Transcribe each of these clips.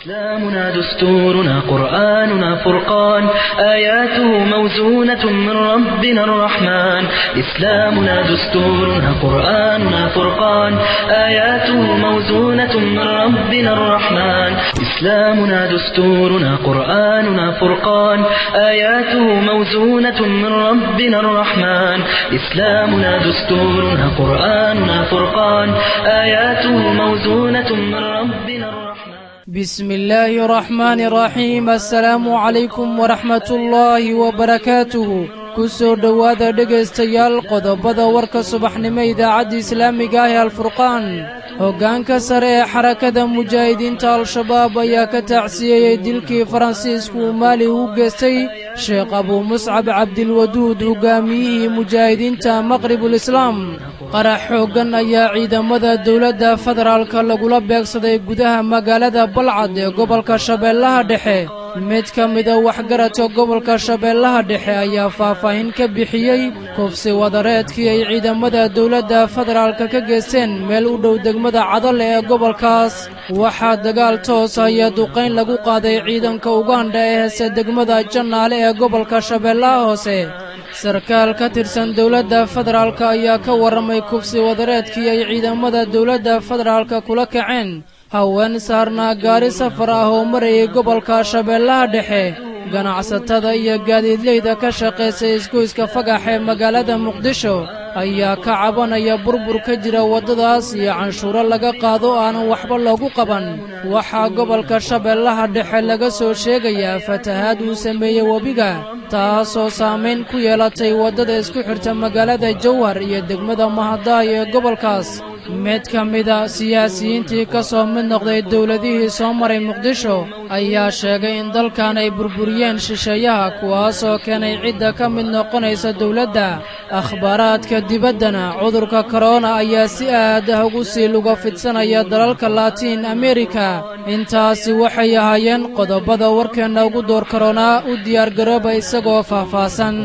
إسلامنا دستورنا قرآننا فرقان آياته موزونة من ربنا الرحمن إسلامنا دستورنا قرآننا فرقان آياته موزونة من ربنا الرحمن إسلامنا دستورنا قرآننا فرقان آياته موزونة من ربنا الرحمن إسلامنا دستورنا قرآننا فرقان آياته موزونة من ربنا الرحمن بسم الله الرحمن الرحيم السلaamu calaykum waraxmat ullaahi wabarakaatuhu ku soo dhowaada dhegaystayaal qodobada warka subaxnimo idaacadda islaamiga ah ee alfurqaan hoggaanka sare ee xarakada mujaahidiinta al-shabaab ayaa ka tacsiyeeyey dilkii faransiisku uu maali u geystay sheekh abuu muscab cabdilwaduud hoggaamiyihii mujaahidiinta maqribulislaam qarax xooggan ayaa ciidamada dowladda federaalka lagula beegsaday gudaha magaalada balcad ee gobolka shabeellaha dhexe mid ka mida waxgaradka gobolka shabeellaha dhexe ayaa faahfaahin ka bixiyey kufsi wadareedkii ay ciidamada dowladda federaalka ka geysteen meel u dhow degmada cadale ee gobolkaas waxaa dagaal toos iyo duqayn lagu qaaday ciidanka ugandha ee heese degmada jannaale ee gobolka shabeellaha hoose sarkaal ka tirsan dowladda federaalka ayaa ka warramay kufsi wadareedkii ay ciidamada dowladda federaalka kula kaceen haween saarnaa gaari safar ah oo marayay gobolka shabeellaha dhexe ganacsatada iyo gaadiidleyda ka shaqaysay isgoyska fagax ee magaalada muqdisho ayaa ka cabanaya burbur ka jira waddadaas iyo canshuuro laga qaado aanan waxba loogu qaban waxaa gobolka shabeellaha dhexe laga soo sheegayaa fatahaad uu sameeyey webiga taasoo saamayn ku yeelatay waddada isku xirta magaalada jawhar iyo degmada mahadaay ee gobolkaas mid ka mida siyaasiyiintii ka soo mid noqday dowladihii soo maray muqdisho ayaa sheegay in dalkan ay burburiyeen shisheeyaha kuwaasoo keenay cidda ka mid noqonaysa dowladda akhbaaraadka dibaddana cudurka korona ayaa si aad ah ugu sii luga fidsanaya dalalka laatiin amerika intaasi waxay ahaayeen qodobada warkeenna ugu door koronaa u diyaargarooba isagoo faahfaahsan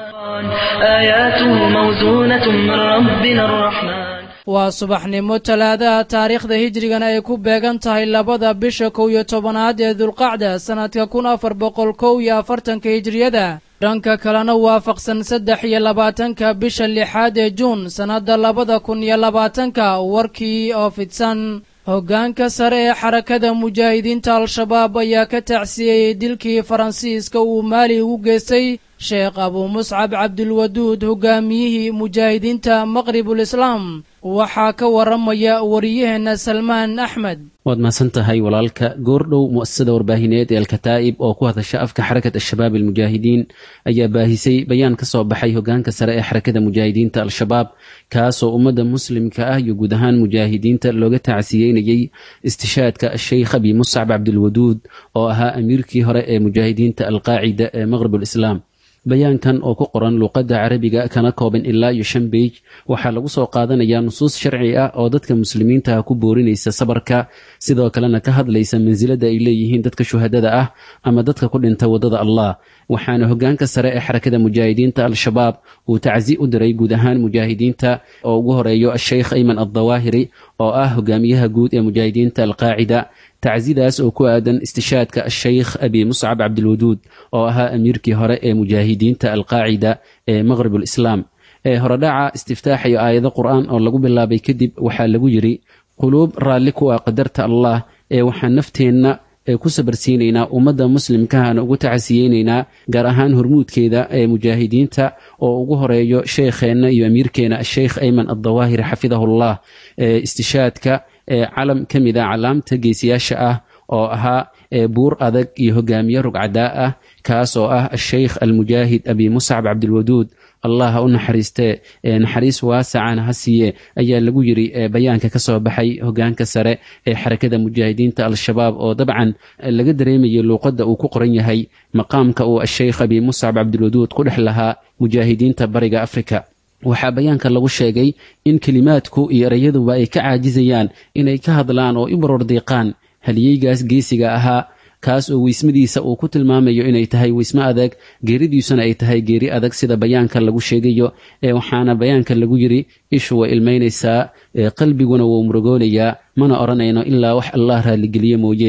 آياته موزونة من ربنا الرحمن waa subaxnimo talaadaha taariikhda hijrigana ay ku beegan tahay labada bisha kow iyo tobanaad ee dulqacda sannadka kun afar boqol kow iyo afartanka hijriyada dhanka kalena waafaqsan saddex iyo labaatanka bisha lixaad ee juun sannadda labada kun iyo labaatanka warkii oo fidsan hoggaanka sare ee xarakada mujaahidiinta al-shabaab ayaa ka tacsiyeeyey dilkii faransiiska uu maali ugu geystay sheekh abuu muscab cabdilwaduud hoggaamiyihii mujaahidiinta maqribulislaam waxaa ka warramaya wariyaheenna salmaan axmed waad mahadsan tahay walaalka goordhow mu'asasada warbaahineed ee alkataa'ib oo ku hadasha afka xarakat al-shabaab almujaahidiin ayaa baahisay bayaan ka soo baxay hoggaanka sare ee xarakada mujaahidiinta al-shabaab kaasoo ummadda muslimka ah iyo guud ahaan mujaahidiinta looga tacsiyeynayey istishaadka sheykh abi muscab cabdilwaduud oo ahaa amiirkii hore ee mujaahidiinta alqaacida ee maqribulislaam bayaankan oo ku qoran luuqadda carabiga kana kooban ilaa iyo shan beij waxaa lagu soo qaadanayaa nusuus sharci ah oo dadka muslimiintaha ku boorinaysa sabarka sidoo kalena ka hadlaysa mansilada ay leeyihiin dadka shuhadada ah ama dadka ku dhinta waddada allah waxaana hoggaanka sare ee xarakada mujaahidiinta al-shabaab uu tacsi u diray guud ahaan mujaahidiinta oo ugu horeeyo asheykh ayman addawaahiri oo ah hogaamiyaha guud ee mujaahidiinta alqaacida tacsidaas oo ku aadan istishaadka asheykh abi muscab cabdilwaduud oo ahaa amiirkii hore ee mujaahidiinta alqaacida ee maqribulislaam ee horedhaca istiftaax iyo aayado qur-aan oo lagu bilaabay kadib waxaa lagu yidhi quluub raalli ku ah qadarta allah ee waxaan nafteenna ee ku sabarsiinaynaa ummadda muslimkahana ugu tacasiyeynaynaa gaar ahaan hormuudkeeda ee mujaahidiinta oo ugu horeeyo sheekheenna iyo amiirkeena asheykh ayman addawaahiri xafidahullah ee istishaadka ee calam ka mid a calaamta geesiyaasha ah oo ahaa buur adag iyo hogaamiye rugcadaa ah kaas oo ah asheykh almujaahid abi muscab cabdilwaduud allah ha u naxariistee naxariis waasacana ha siiye ayaa lagu yiri bayaanka ka soo baxay hogaanka sare ee xarakada mujaahidiinta al-shabaab oo dabcan laga dareemayay luuqadda uu ku qoran yahay maqaamka uu asheykh abi muscab cabdilwaduud ku dhex lahaa mujaahidiinta bariga afrika waxaa bayaanka lagu sheegay in kelimaadku iyo erayaduba ay ka caajizayaan inay ka hadlaan oo i barordiiqaan haliyeygaas geesiga ahaa kaas oo weysmadiisa uu ku tilmaamayo inay tahay weysmo adag geeridiisuna ay tahay geeri adag sida bayaanka lagu sheegayo ee waxaana bayaanka lagu yiri ishu way ilmaynaysaa qalbiguna wuu murugoolayaa mana odhanayno ilaa wax allah raalligeliye mooye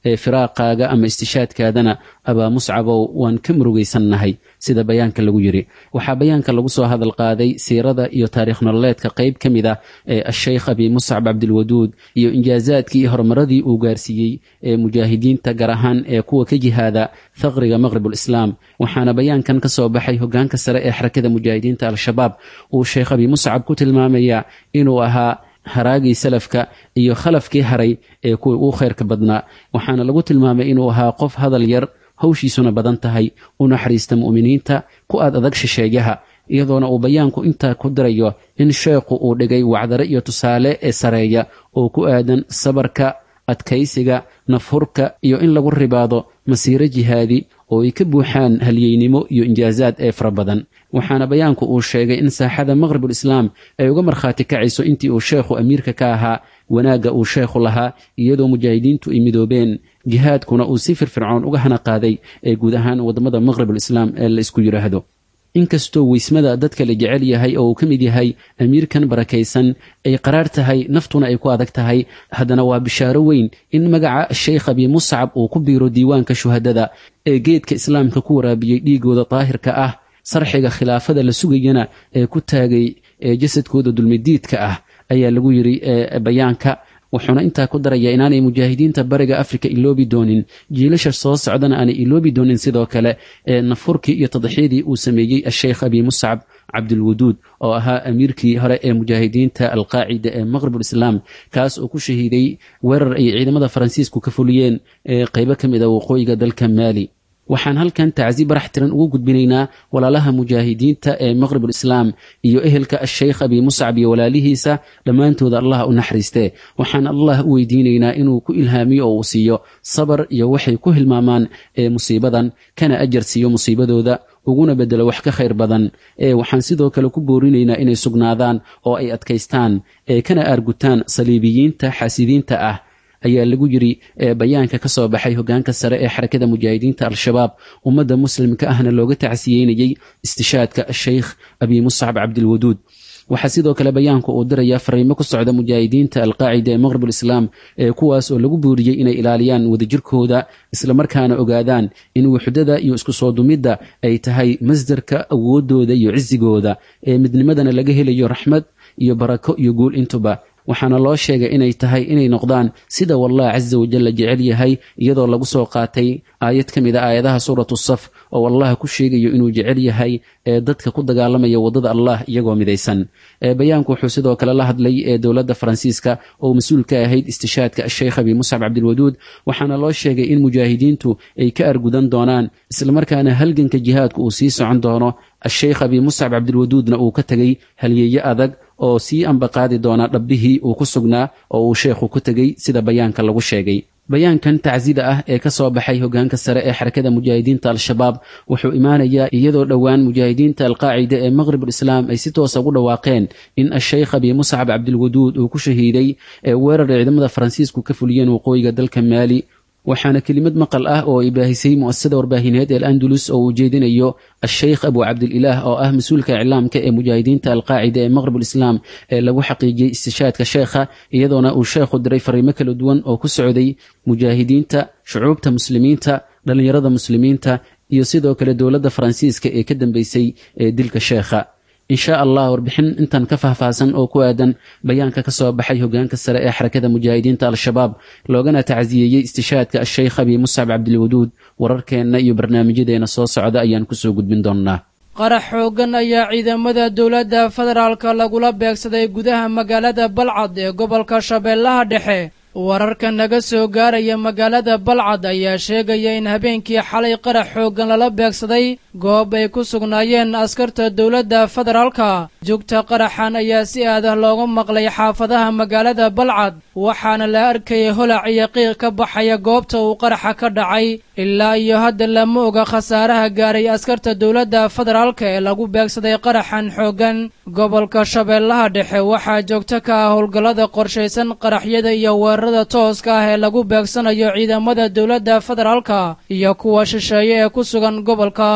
ee firaaqaaga ama istishaadkaadana abaa muscabow waan ka murugaysannahay sida bayaanka lagu yidhi waxaa bayaanka lagu soo hadal qaaday siirada iyo taariikh nololeedka qayb ka mid ah ee asheykh abi muscab cabdilwaduud iyo injaazaadkii iyo horumaradii uu gaarsiiyey ee mujaahidiinta gaar ahaan ee kuwa ka jihaada faqriga maqribulislaam waxaana bayaankan ka soo baxay hogaanka sare ee xarakada mujaahidiinta al-shabaab uu sheekh abi muscab ku tilmaamaya inuu ahaa haraagii salafka iyo khalafkii haray ee kuwii uu khayrka badnaa waxaana lagu tilmaamay inuu ahaa qof hadal yar hawshiisuna badan tahay u naxariista mu'miniinta ku aad adag shisheeyaha iyadoona uu bayaanku intaa ku dirayo in sheekhu uu dhigay wacdare iyo tusaale ee sareeya oo ku aadan sabarka adkaysiga nafhurka iyo in lagu ribaado masiiro jihaadi oo ay ka buuxaan halyeynimo iyo injaazaad ee fara badan waxaana bayaanku uu sheegay in saaxada maqribulislaam ay uga markhaati kacayso intii uu sheekhu amiirka ka ahaa wanaagga uu sheekhu lahaa iyadoo mujaahidiintu ay midoobeen jihaadkuna uu si firfircoon uga hana qaaday ee guud ahaan waddamada maqribulislaam ee la isku yidhaahdo inkastoo weysmada dadka la jecel yahay oo uu ka mid yahay amiirkan barakaysan ay qaraar tahay naftuna ay ku adag tahay haddana waa bishaaro weyn in magaca sheykh abi muscab uu ku biiro diiwaanka shuhadada ee geedka islaamka ku waraabiyey dhiigooda daahirka ah sarxiga khilaafada la sugayana ee ku taagay ee jasadkooda dulmidiidka ah ayaa lagu yidhi bayaanka wuxuuna intaa ku daraya inaanay mujaahidiinta bariga afrika iloobi doonin jiilasha soo socdana aanay iloobi doonin sidoo kale ee nafurkii iyo tadxiyadii uu sameeyey asheykh abi muscab cabdilwaduud oo ahaa amiirkii hore ee mujaahidiinta alqaacida ee maqribulislaam kaas oo ku shahiiday weerar ay ciidamada faransiisku ka fuliyeen ee qaybo ka mid a waqooyiga dalka maali waxaan halkan tacsi barax tiran ugu gudbinaynaa walaalaha mujaahidiinta ee maqribulislaam iyo ehelka asheykh abi muscab iyo walaalihiisa dhammaantooda allah u naxariistee waxaan allah u weydiinaynaa inuu ku ilhaamiyo oo uu siiyo sabar iyo waxay ku hilmaamaan ee musiibadan kana ajar siiyo musiibadooda uguna bedelo wax ka khayr badan ee waxaan sidoo kale ku boorinaynaa inay sugnaadaan oo ay adkaystaan ee kana aargutaan saliibiyiinta xaasidiinta ah ayaa lagu yidhi bayaanka ka soo baxay hogaanka sare ee xarakada mujaahidiinta al-shabaab ummadda muslimka ahna looga tacsiyeynayey istishaadka sheykh abi muscab cabdilwaduud waxaa sidoo kale bayaanku uu dirayaa fariimo ku socda mujaahidiinta alqaacida ee maqribulislaam ee kuwaas oo lagu buuriyey inay ilaaliyaan wadajirkooda islamarkaana ogaadaan in wuxdada iyo isku soo dumidda ay tahay masdarka awoodooda iyo cisigooda ee midnimadana laga helayo raxmad iyo barako iyo guul intuba waxaana loo sheegay inay tahay inay noqdaan sida wallah casa wajalla jecel yahay iyadoo lagu soo qaatay aayad ka mid a aayadaha suuratu saf oo allah ku sheegayo inuu jecel yahay ee dadka ku dagaalamaya waddada allah iyagoo midaysan bayaanku wuxuu sidoo kale la hadlay ee dowladda faransiiska oo mas-uul ka ahayd istishaadka asheykh abi muscab cabdilwaduud waxaana loo sheegay in mujaahidiintu ay ka argudan doonaan islamarkaana halganka jihaadku uu sii socon doono asheykh abi muscab cabdilwaduudna uu ka tegey halyeeye adag oo sii ambaqaadi doona dhabbihii uu ku sugnaa oo uu sheekhu ku tegey sida bayaanka lagu sheegay bayaankan tacsida ah ee ka soo baxay hogaanka sare ee xarakada mujaahidiinta al-shabaab wuxuu imaanayaa iyadoo dhowaan mujaahidiinta alqaacida ee maqribulislaam ay si toosa ugu dhawaaqeen in asheykh abi muscab cabdilwaduud uu ku shahiiday ee weerar ciidamada faransiisku ka fuliyeen waqooyiga dalka maali waxaana kelimad maqal ah oo ay baahisay mu'asasada warbaahineed ee al-andalus oo uu jeedinayo asheykh abu cabdililaah oo ah mas-uulka iclaamka ee mujaahidiinta alqaacida ee maqribulislaam ee lagu xaqiijiyey istishaadka sheekha iyadoona uu sheekhu diray fariimo kala duwan oo ku socday mujaahidiinta shucuubta muslimiinta dhallinyarada muslimiinta iyo sidoo kale dowladda faransiiska ee ka dambeysay ee dilka sheekha insha allah warbixin intan ka faahfaahsan oo ku aadan bayaanka ka soo baxay hogaanka sare ee xarakada mujaahidiinta al-shabaab loogana tacsiyeeyey istishaadka asheykh abi muscab cabdilwaduud wararkeenna iyo barnaamijyadeena soo socda ayaan kusoo gudbin doonnaa qarax xooggan ayaa ciidamada dowladda federaalka lagula beegsaday gudaha magaalada balcad ee gobolka shabeellaha dhexe wararka naga soo gaaraya magaalada balcad ayaa sheegaya in habeenkii xalay qarax xooggan lala beegsaday goob ay ku sugnaayeen askarta dowladda federaalka jugta qaraxan ayaa si aadah looga maqlay xaafadaha magaalada balcad waxaana la arkayay holac iyo qiiq ka baxaya goobta uu qaraxa ka dhacay ilaa iyo hadda lama oga khasaaraha gaaray askarta dowladda federaalka ee lagu beegsaday qaraxan xooggan gobolka shabeellaha dhexe waxaa joogto ka ah howlgallada qorshaysan qaraxyada iyo weerarada tooska ah ee lagu beegsanayo ciidamada dowladda federaalka iyo kuwa shisheeye ee ku sugan gobolkaas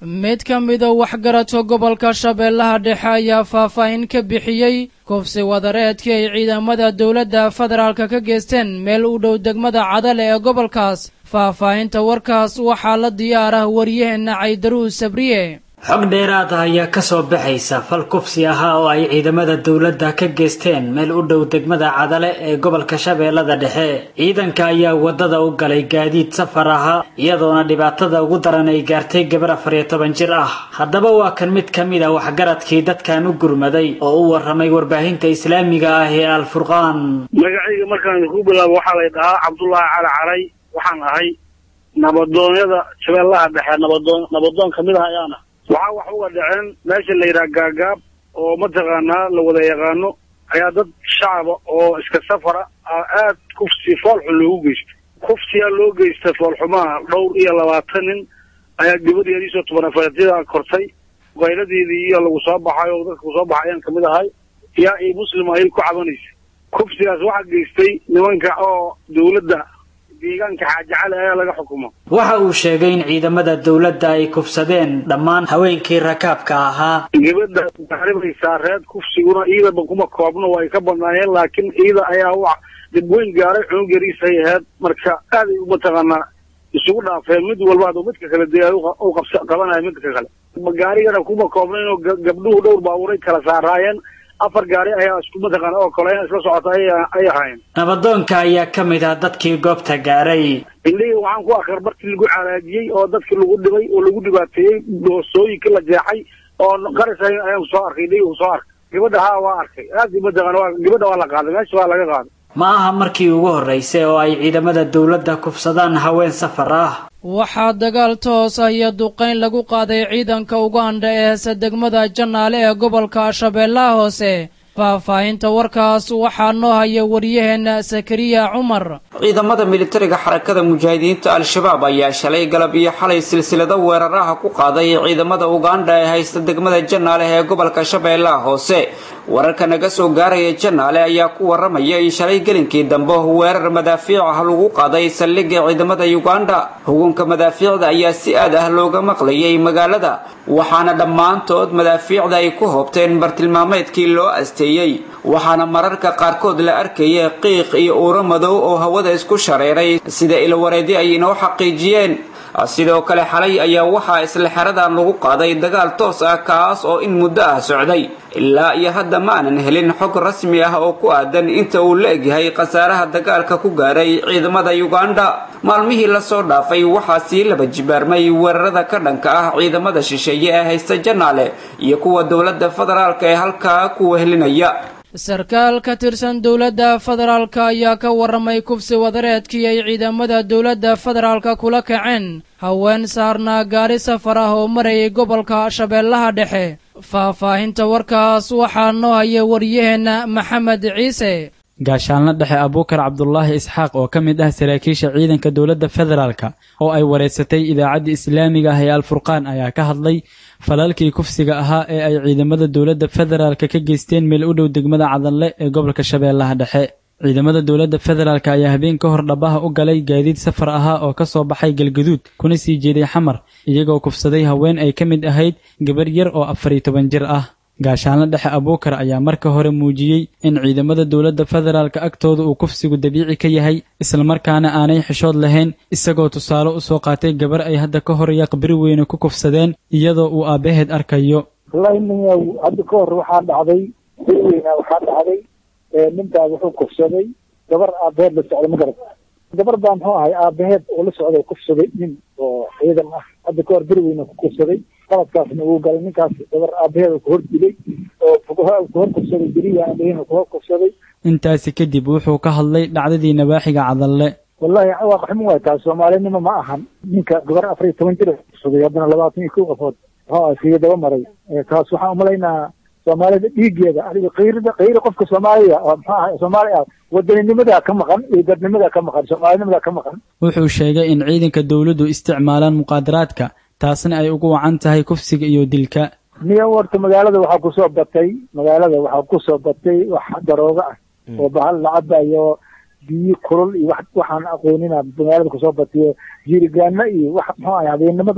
mid ka mida waxgaradka gobolka shabeellaha dhexe ayaa faahfaahin ka bixiyey kufsi wadareedkii ay ciidamada dowladda federaalka ka geysteen meel u dhow degmada cadale ee gobolkaas faahfaahinta warkaas waxaa la diyaar ah wariyaheenna caydaruus sabriye xog dheeraad ah ayaa kasoo baxaysa fal kufsi ahaa oo ay ciidamada dowladda ka geysteen meel u dhow degmada cadale ee gobolka shabeellada dhexe ciidanka ayaa wadada u galay gaadiid safar ahaa iyadoona dhibaatada ugu daran ay gaartay gabar afar iyo toban jir ah haddaba waa kan mid ka mid a waxgaradkii dadkan u gurmaday oo u waramay warbaahinta islaamiga ah ee alfurqaan magacayga markaan ku bilaabo waxaa lay dhahaa cabdullaahi cali caray waxaan ahay nabadoonyada shabeellaha dhexe nabadoon nabadoon kamid ah ayaana waxaa wax uga dhaceen meesha la yidhaha gaagaab oo mataqaanaa la wada yaqaano ayaa dad shacaba oo iska safara aad kufsi foolxun loogu geystay kufsiyaa loo geystay foolxumaha dhowr iyo labaatan nin ayaa gabadheediisoo toban afartyada kortay qayladeedii iyo lagu soo baxay oo dadka kusoo baxay ayaan kamid ahay yaa io muslim ayay ku cabanaysa kufsigaas waxaa geystay nimanka oo dawladda deegaanka xaajacale ayaa laga xukumo waxa uu sheegay in ciidamada dowladda ay kufsadeen dhammaan haweenkii rakaabka ahaa gabadha gaaribaysaa reed kufsiguna iidaba kuma koobno way ka badnaayeen laakiin iida ayaa wax dib weyn gaaray cunug yariisay ahayd marka aaday mataqaanaa isugu dhaafeen mid walba aduu midka kale dee u qabanaya midka kale gaarigana kuma koobno inuu gabdhuhu dhowr baabuuray kala saaraayeen afar gaari ayaa isku mataqaana oo kale in isla socota ay ahaayeen nabadoonka ayaa ka mid ah dadkii goobta gaaray indhihii waxaan ku akar bartii lagu calaajiyey oo dadkii lagu dhibay oo lagu dhibaateeyey doosooyinkii la jeexay oo qaris ayaan soo arkay indhihii soo arkay gabadha haa waa arkay aad mataqaana waa gabadha waa la qaaday meesha waa laga qaaday ma aha markii ugu horraysay oo ay ciidamada dowladda kufsadaan haween safar ah waxaa dagaal toos ah iyo duqayn lagu qaaday ciidanka uganda ee heese degmada jannaale ee gobolka shabeellaha hoose faahfaahinta warkaas waxaa noo haya wariyaheenna sakariya cumar ciidamada militariga xarakada mujaahidiinta al-shabaab ayaa shalay galab iyo xalay silsilado weeraraha ku qaaday ciidamada uganda ee haysta degmada jannaale ee gobolka shabeellaha hoose wararka naga soo gaaraya jannaale ayaa ku waramaya in shalay gelinkii dambe weerar madaafiic ah lagu qaaday saldhigga ciidamada uganda hugunka madaafiicda ayaa si aad ah looga maqlayay magaalada waxaana dhammaantood madaafiicda ay ku hoobteen bartilmaameedkii loo asteeyey waxaana mararka qaarkood la arkayay qiiq iyo uuro madow oo hawada isku shareeray sida ilwareedi ay inoo xaqiijiyeen sidoo kale xalay ayaa waxaa isla xeradan lagu qaaday dagaal toos ah kaas oo in muddo ah socday ilaa iyo hadda ma aanan helin xog rasmi ah oo ku aadan inta uu la egyahay khasaaraha dagaalka ku gaaray ciidamada uganda maalmihii lasoo dhaafay waxaa sii laba jibaarmay weerarada ka dhanka ah ciidamada shisheeye ee haysta janaale iyo kuwa dowladda federaalka ee halkaa ku wehelinaya sarkaal ka tirsan dowladda federaalka ayaa ka warramay kufsi wadareedkii ay ciidamada dowladda federaalka kula kaceen haween saarnaa gaari safar ah oo marayay gobolka shabeellaha dhexe faahfaahinta warkaas waxaa noo haya wariyaheenna maxamed ciise gaashaanla dhexe abuukar cabdulaahi isxaaq oo ka mid ah saraakiisha ciidanka dowladda federaalka oo ay wareysatay idaacadda islaamiga ah ee alfurqaan ayaa ka hadlay falalkii kufsiga ahaa ee ay ciidamada dowladda federaalka ka geysteen meel u dhow degmada cadanle ee gobolka shabeellaha dhexe ciidamada dowladda federaalk ayaa habeen ka hor dhabaha u galay gaadiid safar ahaa oo ka soo baxay galgaduud kuna sii jeeday xamar iyagoo kufsaday haween ay ka mid ahayd gabar yar oo afar iyo toban jir ah gaashaanla dhexe abuukar ayaa marka hore muujiyey in ciidamada dowladda federaalka agtooda uu kufsigu dabiici ka yahay islamarkaana aanay xishood lahayn isagoo tusaale u soo qaatay gabar ay hadda ka hor yaqbiri weyne ku kufsadeen iyadoo uu aabbaheed arkayo wallahi ninyaw hadda ka hor waxaa dhacday bir weyna waxaa dhacday ninkaas wuxuu kufsaday gabar aabaheed la socda ma garat gabar baa muxuu ahay aabaheed oo la socda kufsaday nin oo ciidan ah hadda ka hor bir weyna ku kufsaday qaladkaasna uu galay ninkaas gabar aabaheed ku hor dilay oo ku hor kufsaday beriya aabahena ku hor kufsaday intaasi kadib wuxuu ka hadlay dhacdadii nabaaxiga cadalle wallahi waa qaxmin waay taas soomaalinimo ma ahan ninka gabar afar iyo toban jir kufsaday haddana labaatan iyo kow qofood muxuu ah siga daba maray taas waxaan umalaynaa soomaalida dhiigeeda adiga kayrida kayri qofka soomaaliya oo muxuu ahay soomaali ah wadaninimada ka maqan iyo dadnimada ka maqan soomaalinimada ka maqan wuxuu sheegay in ciidanka dowladdu isticmaalaan muqaadaraadka taasna ay ugu wacan tahay kufsiga iyo dilka niyo horta magaalada waxaa kusoo batay magaalada waxaa kusoo batay wax darooga ah oo bahal lacaba iyo biyo kulul iyo wax waxaan aqoonina magaalada kusoo batiyo jirigaana iyo wax muxuu ahay habeenimada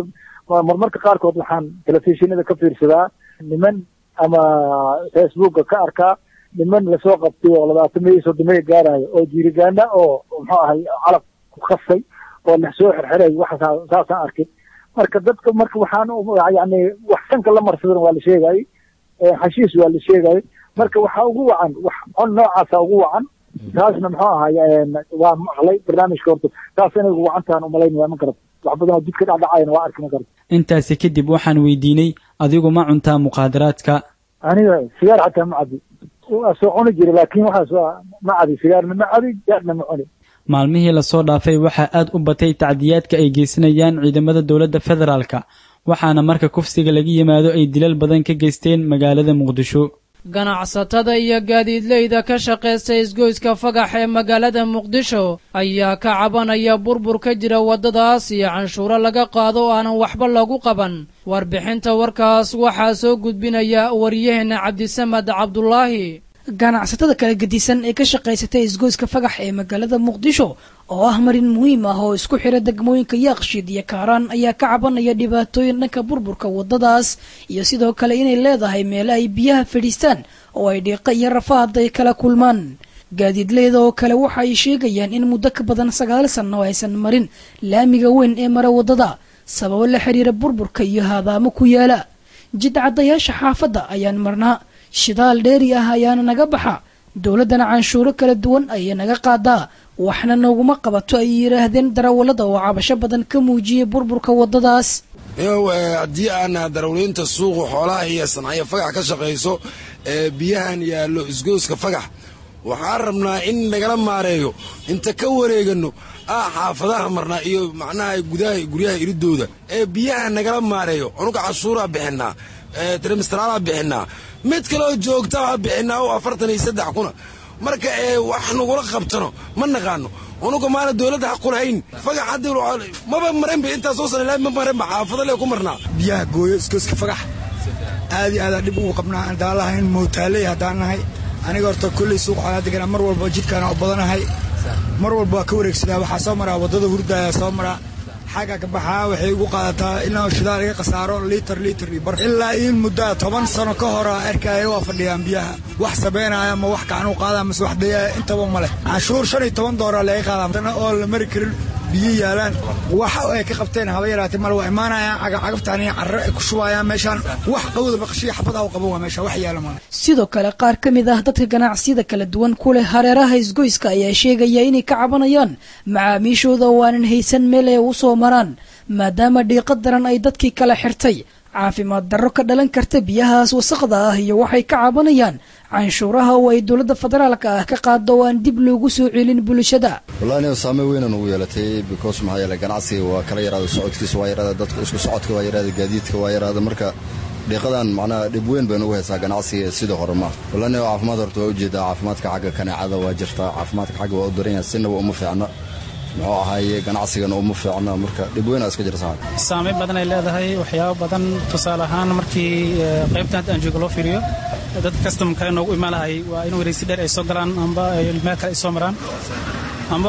marmarka qaarkood waxaan telefishinada ka fiirsadaa niman ama facebooka ka arkaa niman lasoo qabtay oo labaatamiyo soddomiyo gaarayo oo jiirigaana oo muxuu ahay calab ku khasay oo la soo xirxiray waxa saasaan arkay marka dadka marka waxaan yani wax sanka la marsadan waa la sheegayay xashiis waa la sheegayay marka waxaa ugu wacan wax on noocaasa ugu wacan taasna muxuu ahay waa maqlay barnaamijka horta taas inay ugu wacantahan umalaynaya ma garata wax badan oo jidka dhacdhacayana waa arki ma garata intaasi kadib waxaan weydiinay adigu ma cuntaa muqaadaraadka aniga sigaar xataa ma cadi waa soo cuni jira laakin waxaas waa ma cadi sigaarna ma cadi jaadna ma cuni maalmihii lasoo dhaafay waxaa aad u batay tacdiyaadka ay geysanayaan ciidamada dowladda federaalka waxaana marka kufsiga laga yimaado ay dilal badan ka geysteen magaalada muqdisho ganacsatada iyo gaadiidleyda ka shaqaysta isgoyska fagax ee magaalada muqdisho ayaa ka cabanaya burbur ka jira waddadaas iyo canshuuro laga qaado oo aanan waxba lagu qaban warbixinta warkaas waxaa soo gudbinaya waryaheena cabdisamad cabdulaahi ganacsatada kala gedisan ee ka shaqaysatay isgoyska fagax ee magaalada muqdisho oo ah marin muhiim ah oo isku xira degmooyinka yaaqshiid iyo kaaraan ayaa ka cabanaya dhibaatooyin dhanka burburka waddadaas iyo sidoo kale inay leedahay meelo ay biyaha fadhiistaan oo ay dhiiqa iyo rafaad ay kala kulmaan gaadiidleyda oo kale waxa ay sheegayaan in muddo ka badan sagaal sanno aysan marin laamiga weyn ee mara waddada sababo la xiriira burburka iyo haadaamo ku yaala jidcadayaasha xaafadda ayaan marnaa shidaal dheeri ah ayaana naga baxa dowladdana canshuuro kala duwan ayay naga qaadaa waxna naguma qabato ay yidhaahdeen darawallada oo cabasho badan ka muujiyay burburka waddadaas haddii aan darawliinta suuqu xoolaha iyo sancaya fagax ka shaqayso ee biyahan yaallo isgooska fagax waxaan rabnaa in nagala maareeyo inta ka wareegano ah xaafadaha marnaa iyo macnaha gudaha guryaha iridooda ee biyaha nagala maareeyo anuga cashuuraa bixinaa trimistaraala bixinaa mid kaleo joogtaa bixinaa oo afartan iyo saddex kuna marka ee wax nagula qabtano ma naqaano unuga maana dowladda ha qulahayn fagax haddi maba marinba intaas soo sana ma marinba xaafado lee ku marnaa biyaha gooyo iskooska fagax aad iyo aadaan dhib ugu qabnaa haddaan lahayn mootaaley haddaan nahay aniga horta kolley suuq xolaa deganaa mar walba jidkaana u badanahay mar walba waa ka wareegsadaa waxaa soo maraa waddada hurdaaya soo maraa xagga ka baxaa waxay igu qaadataa inaa shidaal iga khasaaro liitar liitar iyo bar ilaa in muddaa toban sano ka hora arkaya waa fadhiyaan biyaha wax sameynaya ma wax gacan u qaada mase wax dayaya intaba ma leh canshuur shan iyo toban doolar laga qaadaa oo la mari karin biyo yaalaan waxa ay ka qabteen haba yaraatee male waa imaanayaan cagafcagaftaan iyo carro ay ku shubayaan meeshaan wax qawda baqashiya xabada u qaban waa meesha wax yaala male sidoo kale qaar ka mid ah dadka ganacsiyada kala duwan ku leh hareeraha isgoyska ayaa sheegaya inay ka cabanayaan macaamiishooda oo aanan haysan meel ay u soo maraan maadaama dhiiqa daran ay dadkii kala xirtay caafimaad darro ka dhalan karta biyahaas wasaqda ah iyo waxay ka cabanayaan canshuuraha oo ay dowladda federaalka ah ka qaado oo aan dib loogu soo celin bulshada wallahi aniga saameyn weynan ugu yeelatay because maxaa yeelay ganacsiga waa kala yaraada socodkiisa waa yaraada dadka isku socodka waa yaraada gaadiidka waa yaraada marka dhiiqadan macnaha dhib weyn bay nagu haysaa ganacsiga sidii hore ma wallahi aniga caafimaad horta waa ujeedaa caafimaadka xagga kaneecada waa jirtaa caafimaadka xagga waa u daran yahay sinaba uma fiicna muxuu ahaaye ganacsigana uma fiicna marka dhib weynaa iska jirta saameyn badan ay leedahay waxyaabo badan tusaale ahaan markii qaybtan hadda aan jooga loo fiiriyo dadka kastamka noogu imaan lahay waa in wareysi dheer ay soo galaan amba meel kale ay soo maraan amba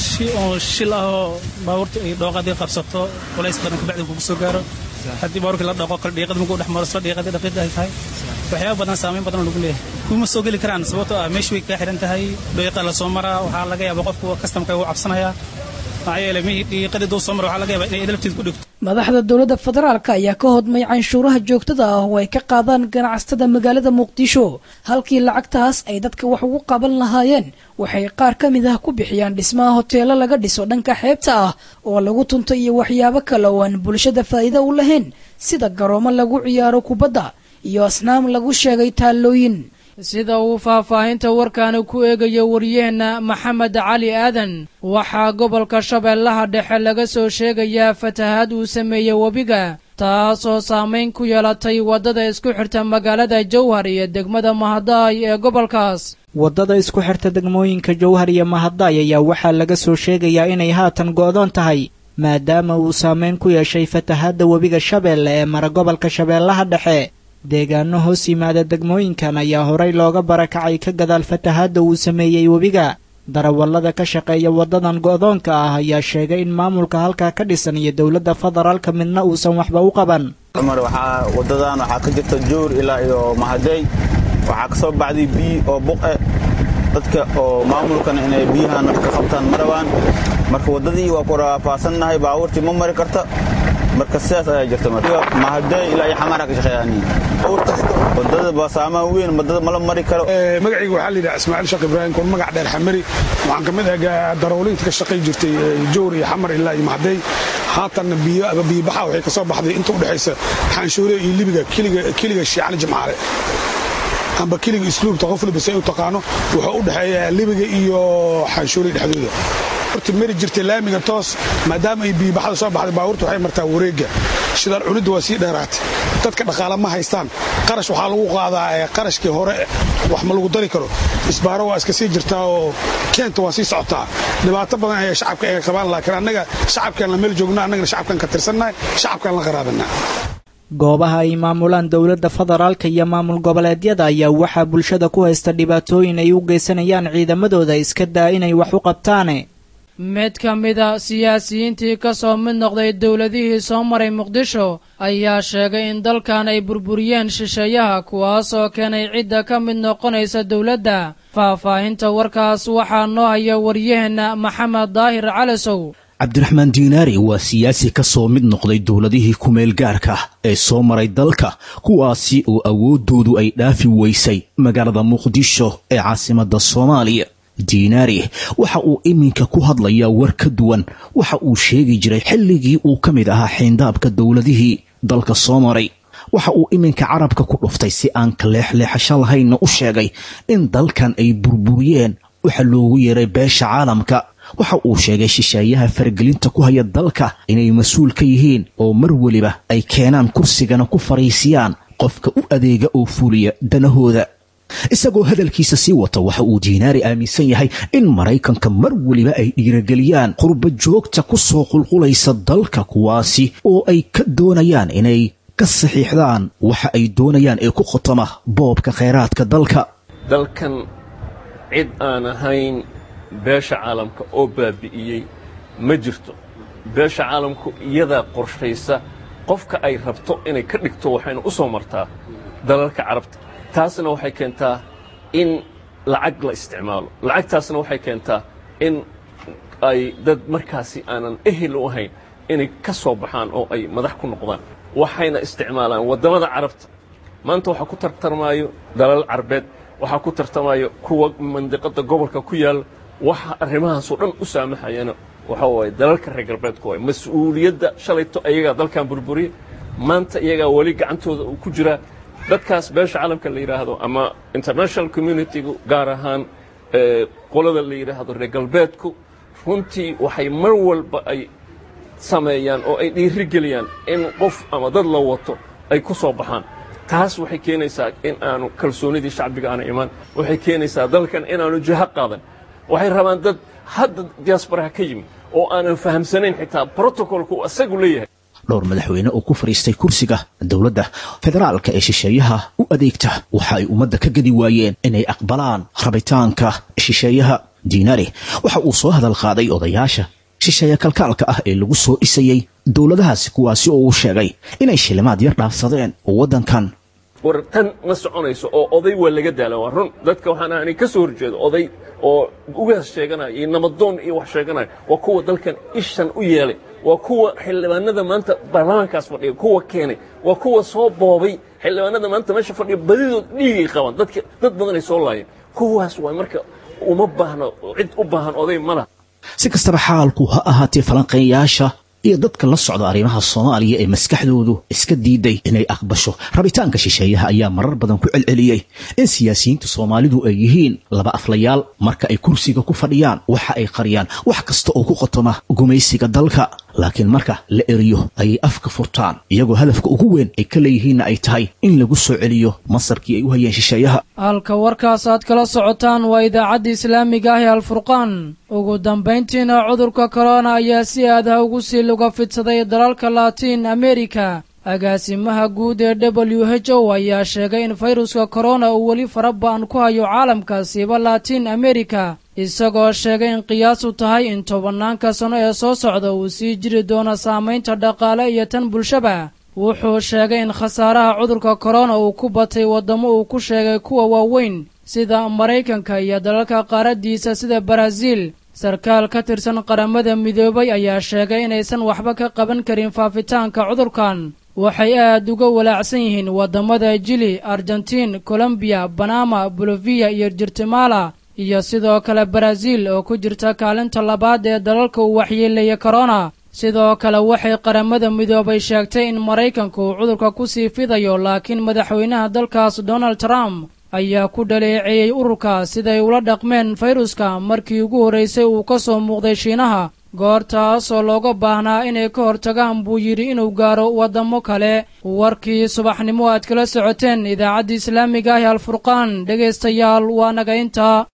oo shil ah oo baabuurta ay dhooqadii qabsato culays badan kabacdi kugu soo gaaro haddii baabuurkii la dhaqo kale dhiiqada markuu dhex maro isla dhiiqadii dhaqiida ay tahay waxyaaba badan saameyn badan lagu leeyahay kuma soo geli karaan sababtoo ah meesha way kaa xihan tahay dhiiqa la soo maraa waxaa laga yaaba qofku kastamka uu cabsanaya maxaa yeelay mihii dhiiqadii duu soo mara waxaa laga yaaba inay lafteed ku dhigto madaxda dowladda federaalka ayaa ka hodmay canshuuraha joogtada ah oo ay ka qaadaan ganacsatada magaalada muqdisho halkii lacagtaas ay dadka wax ugu qaban lahaayeen waxay qaar ka mid ah ku bixiyaan dhismaha hoteelo laga dhiso dhanka xeebta ah oo lagu tunto iyo waxyaabo kale oo aan bulshada faa'iido u lahayn sida garoomo lagu ciyaaro kubadda iyo asnaam lagu sheegay taallooyin sida uu faahfaahinta warkaani ku eegayo waryaheena maxamed cali aadan waxaa gobolka shabeellaha dhexe laga soo sheegayaa fatahaad uu sameeyey webiga taasoo saamayn ku yeelatay waddada isku xirta magaalada jowhar iyo degmada mahadaay ee gobolkaas waddada isku xirta degmooyinka jowhar iyo mahadaay ayaa waxaa laga soo sheegayaa inay haatan go'doon tahay maadaama uu saamayn ku yeeshay fatahaadda webiga shabeelle ee mara gobolka shabeellaha dhexe deegaano hoos yimaada degmooyinkan ayaa horay looga barakacay ka gadaal fatahaadda uu sameeyey webiga darawallada ka shaqeeya waddadan go'doonka ah ayaa sheegay in maamulka halkaa ka dhisan iyo dowladda federaalka midna uusan waxba u qaban cumar waxaa waddadan waxaa ka jirta joor ilaa iyo mahadey waxaa ka soo baxday biyi oo buqe dadka oo maamulkana inay biyahan wax ka qabtaan ma rabaan marka waddadii waa ku raafaasannahay baabuurtii ma mari karta marka sidaas ayaa jirta mahadey ilaa iyo xamaara ka shaqeeyaan wadada basaamaan weyn wadada mala mari karo magacayga waxaa la yidhaha ismaaciil sheekh ibraahim kun magac dheer xamari waxaan ka mid ahaa darawliinta ka shaqay jirtay jowr iyo xamar ilaa iyo mahadey haatanna biyo aba biyobaxa waxay ka soo baxday inta u dhexaysa xaanshuure iyo libiga keliga shiicali jimcaale amba keliga isluubta qof walba say u taqaano wuxuu u dhexeeyaa libiga iyo xaanshuure dhexdooda horta mari jirtay laamiga toos maadaama ay biyobaxda soo baxday baabuurta waxay martaa wareegga shidaal cunidda waa sii dheeraatay dadka dhaqaale ma haystaan qarash waxaa lagu qaadaa qarashkii hore wax ma lagu dari karo isbaaro waa iska sii jirtaa oo keenta waa sii socotaa dhibaato badan ayaa shacabka ay qabaan laakiin annaga shacabkaan la meel joogna annagana shacabkaan ka tirsannahay shacabkaan la qaraabanaa goobaha ay maamulaan dowladda federaalka iyo maamul goboleedyada ayaa waxaa bulshada ku haysta dhibaatooyin ay u geysanayaan ciidamadooda iska daa inay wax u qabtaane mid ka mid a siyaasiyiintii ka soo mid noqday dowladihii soo maray muqdisho ayaa sheegay in dalkan ay burburiyeen shisheeyaha kuwaasoo keenay cidda ka mid noqonaysa dowladda faahfaahinta warkaas waxaa noo haya waryaheenna maxamed daahir calasow cabdiraxmaan diinaari waa siyaasi ka soo mid noqday dowladihii kumeel gaarka ee soo maray dalka kuwaasi oo awooddoodu ay dhaafi weysay magaalada muqdisho ee caasimadda soomaaliya diinaari waxa uu iminka ku hadlayaa war ka duwan waxa uu sheegi jiray xilligii uu ka mid ahaa xiindaabka dowladihii dalka soo maray waxa uu iminka carabka ku dhuftay si aan kaleexleexasho lahaynna u sheegay in dalkan ay burburiyeen waxa loogu yeeray beesha caalamka waxa uu sheegay shisheeyaha faragelinta ku haya dalka inay mas-uul ka yihiin oo mar weliba ay keenaan kursigana ku fariisiyaan qofka u adeega oo fuliya danahooda isagoo hadalkiisa sii wata waxa uu diinaari aaminsan yahay in maraykanka mar weliba ay dhiirageliyaan qurba joogta ku soo qulqulaysa dalka kuwaasi oo ay ka doonayaan inay ka saxiixdaan waxa ay doonayaan ee ku khotama boobka khayraadka dalka dalkan cid aan ahayn beesha caalamka oo baabi'iyey ma jirto beesha caalamku iyadaa qorshaysa qofka ay rabto inay ka dhigto waxayna u soo martaa dalalka carabta taasna waxay keentaa in lacag la isticmaalo lacagtaasna waxay keentaa in ay dad markaasi aanan ehel u ahayn inay ka soo baxaan oo ay madax ku noqdaan waxayna isticmaalaan waddamada carabta maanta waxaa ku tartarmaayo dalal carbeed waxaa ku tartamaayo kuwa mandiqadda gobolka ku yaalla waxa arrimahaasoo dhan u saamaxayana waxa waaye dalalka reer galbeedku waay mas-uuliyadda shalayto ayagaa dalkan burburiya maanta iyagaa weli gacantooda uu ku jiraa dadkaas beesha caalamka la yidhaahdo ama international communitygu gaar ahaan qolada la yidhaahdo reer galbeedku runtii waxay mar walba ay sameeyaan oo ay dhiirigeliyaan in qof ama dad la wato ay ku soo baxaan taas waxay keenaysaa in aanu kalsoonidii shacbiga aana imaan waxay keenaysaa dalkan inaanu jaha qaadan waxay rabaan dad hadda diaasbaraha ka yimid oo aanan fahamsanayn xitaa brotocolku uu asagu leeyahay dhowr madaxweyne oo ku fadhiistay kursiga dowladda federaalka ee shisheeyaha u adeegta waxa ay ummadda ka gedi waayeen inay aqbalaan rabitaanka shisheeyaha diinari waxa uu soo hadal qaaday odayaasha shisheeya kalkaalka ah ee lagu soo dhisayey dowladahaasi kuwaasi oo uu sheegay inay shilimaad yar dhaafsadeen waddankan war tan ma soconayso oo oday waa laga daala waa run dadka waxaan aanay ka soo horjeedo oday oo ugaas sheeganaya iyo namadoon iyo wax sheeganaya waa kuwa dalkan ishan u yeelay waa kuwa xildhibaanada maanta baarlamaankaas fadhiya kuwa keenay waa kuwa soo boobay xildhibaanada maanta meesha fadhiya badidood dhiigay qabaan dadka dad badan ay soo laayeen kuwaas waa marka uma baahno cid u baahan oday ma laha si kastaba xaalku ha ahaatee falanqeeyaasha iyo dadka la socda arrimaha soomaaliya ee maskaxdoodu iska diiday inay aqbasho rabitaanka shisheeyaha ayaa marar badan ku celceliyey in siyaasiyiinta soomaalidu ay yihiin laba aflayaal marka ay kursiga ku fadhiyaan waxa ay qariyaan wax kasta oo ku qotoma gumaysiga dalka laakiin marka la eriyo ayay afka furtaan iyagoo hadafka ugu weyn ay ka leeyihiinna ay tahay in lagu soo celiyo masarkii ay u hayeen shisheeyaha halka warkaas aad kala socotaan waa idaacadda islaamiga ah ee alfurqaan ugu dambayntiina cudurka korona ayaa si aadaha ugu sii luga fidsaday dalalka laatiin amerika agaasimaha guud ee w h o ayaa sheegay in fayruska korona uu weli fara ba-an ku hayo caalamka siiba laatiin amerika isagoo sheegay in qiyaasu tahay in tobanaanka sano ee soo socda uu sii jiri doono saamaynta dhaqaale iyo tan bulshaba wuxuu sheegay in khasaaraha cudurka korona uu ku batay waddamo uu ku sheegay kuwa waaweyn sida maraykanka iyo dalalka qaaraddiisa sida baraaziil sarkaal ka tirsan qaramada midoobay ayaa sheegay inaysan waxba ka qaban karin faafitaanka cudurkan waxay aad uga walaacsan yihiin waddamada jili argentiin colombiya banama boloviya iyo jirtimala iyo sidoo kale baraaziil oo ku jirta kaalinta labaad ee dalalka uu waxyeelaya korona sidoo kale waxay qaramada midoobay sheegtay in maraykanku uu cudurka ku sii fidayo laakiin madaxweynaha dalkaas donald trump ayaa ku dhaleeceeyey ururka siday ula dhaqmeen fayruska markii ugu horraysay uu ka soo muuqday shiinaha goortaasoo looga baahnaa inay ka hortagaan buu yidhi inuu gaaro waddamo kale warkii subaxnimo aad kala socoteen idaacaddii islaamiga ah ee alfurqaan dhegaystayaal waa naga intaa